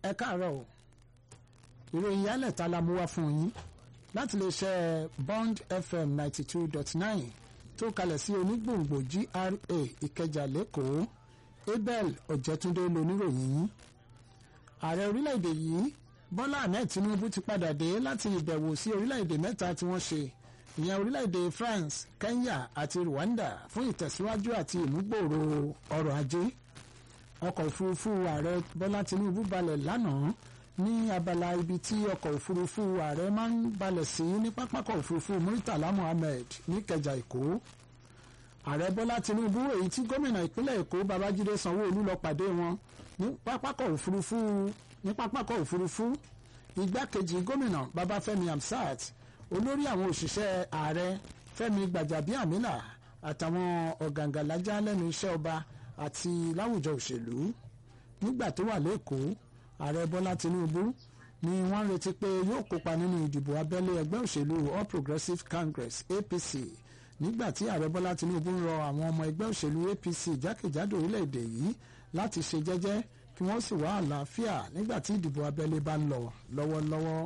ẹ káàárọ̀ o ìròyìn yálẹ̀ta la mú wá fún yín láti lè ṣe Bond FM ninety two dot nine tó kalẹ̀ sí onígbòǹgbò GRA Ìkẹjà lẹ́kọ̀ọ́ Abel Ọ̀jẹ̀túndé loníròyìn yín ààrẹ orílẹ̀-èdè yìí Bọ́lá Ahmed Tinubu ti padà dé láti ìbẹ̀wò sí orílẹ̀-èdè mẹ́ta tí wọ́n ṣe ìyẹn orílẹ̀-èdè France Kenya àti Rwanda fún ìtẹ̀síwájú àti ìmúgbòòrò ọrọ̀ ajé ọkọ̀ òfurufú ààrẹ Bọ́lá Tinubu balẹ̀ lánàá ní abala ibi tí ọkọ̀ òfurufú ààrẹ máa ń balẹ̀ sí ní pápákọ̀ òfurufú Muritala Muhammed níkẹjà Èkó ààrẹ Bọ́lá Tinubu èyí tí gómìnà ìpínlẹ̀ Èkó Babájídé Sanwó-Olú lọ pàdé wọn ní pápákọ̀ òfurufú ní pápákọ̀ òfurufú igbákejì gómìnà Babáfẹ́mi Hamsat olórí àwọn òṣìṣẹ́ ààrẹ Fẹ́mi Gbàjàbíàmílà àtàwọn ọ̀gàǹgàlájà lẹ́nu iṣẹ́ ọba àti láwùjọ òṣèlú nígbà tó wà lẹ́kọ̀ọ́ ààrẹ Bọ́lá Tinubu ni wọ́n retí pé yóò kópa nínú ìdìbò abẹ́lé ẹgbẹ́ òṣèlú All Progressives Congress APC nígbà tí ààrẹ Bọ́lá Tinubu ń rọ àwọn ọmọ ẹgbẹ́ òṣèlú APC jákèjádò orílẹ̀-èdè yìí láti ṣe jẹ́jẹ́ kí wọ́n sì wá àlàáfíà nígbà tí ìdìbò abẹ́lé bá ń lọ lọ́wọ́lọ́wọ́.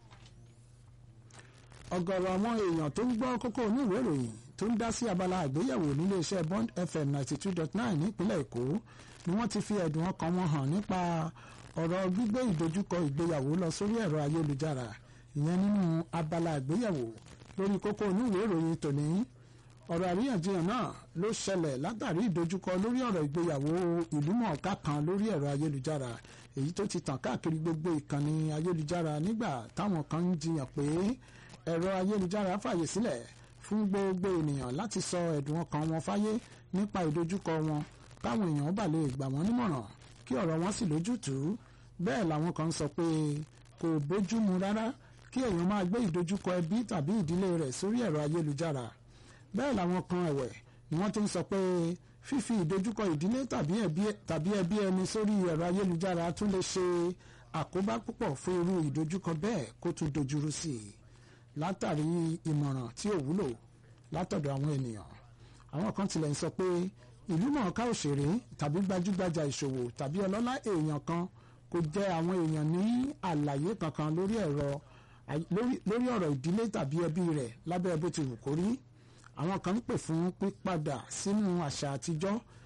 ọ̀gọ̀rọ̀ àwọn èèyàn tó ń gbọ́ kókó onírúurú ìròyìn tó ń dá sí abala àgbéyẹ̀wò nílé iṣẹ́ Bond FM ninety two dot nine nípínlẹ̀ Èkó ni wọ́n ti fi ẹ̀dùn ọkàn wọn hàn nípa ọ̀rọ̀ gbígbé ìdojúkọ ìgbéyàwó lọ sórí ẹ̀rọ ayélujára ìyẹn nínú abala àgbéyẹ̀wò lórí kókó onírúurú ìròyìn tòní ọ̀rọ̀ àríyànjiyàn náà ló ṣẹlẹ̀ látàrí ìdojúkọ lórí ọ̀rọ̀ ìgbéyàwó ìlúmọ̀ọ́ká kan lórí ẹ̀rọ ayélujára èyí tó ti tàn káàkiri gbogbo ìkànnì ayélujára nígbà táwọn kan ń jiyàn pé ẹ̀rọ ayélujára fàyè sílẹ̀ fún gbogbo ènìyàn láti sọ ẹ̀dùn ọkàn wọn fáyé nípa ìdojúkọ wọn káwọn èèyàn bá lè gbà wọ́n nímọ̀ràn kí ọ̀rọ̀ wọn sì lójútùú bẹ́ẹ̀ làwọn kan sọ pé kò bójúmu rárá kí èèyàn máa gbé ìdojúkọ ẹbí tàbí ìdílé rẹ̀ sórí ẹ̀rọ ayélujára bẹ́ẹ̀ làwọn kan ẹ̀wẹ̀ ni wọ́n tún sọ pé fífi ìdojúkọ ìdílé tàbí ẹbí ẹni sórí ẹ̀rọ ayélujára tún lè ṣe àkóbá púpọ̀ fún irú ìdojúkọ bẹ́ẹ̀ kó tún dojúrú sí i látàrí ìmọ̀ràn tí ò wúlò látọ̀dọ̀ àwọn ènìyàn àwọn kan tilẹ̀ ń sọ pé ìlú mọ̀ọ́ká òṣèré tàbí gbajúgbajà ìṣòwò tàbí ọlọ́lá èèyàn kan kò jẹ́ àwọn èèyàn ní àlàyé kankan lórí ẹ̀rọ lórí ọ̀rọ̀ ìdílé tàbí ẹbí rẹ̀ lábẹ́ bó ti wù kó rí àwọn kan ń pè fún pípadà sínú àṣà àtijọ́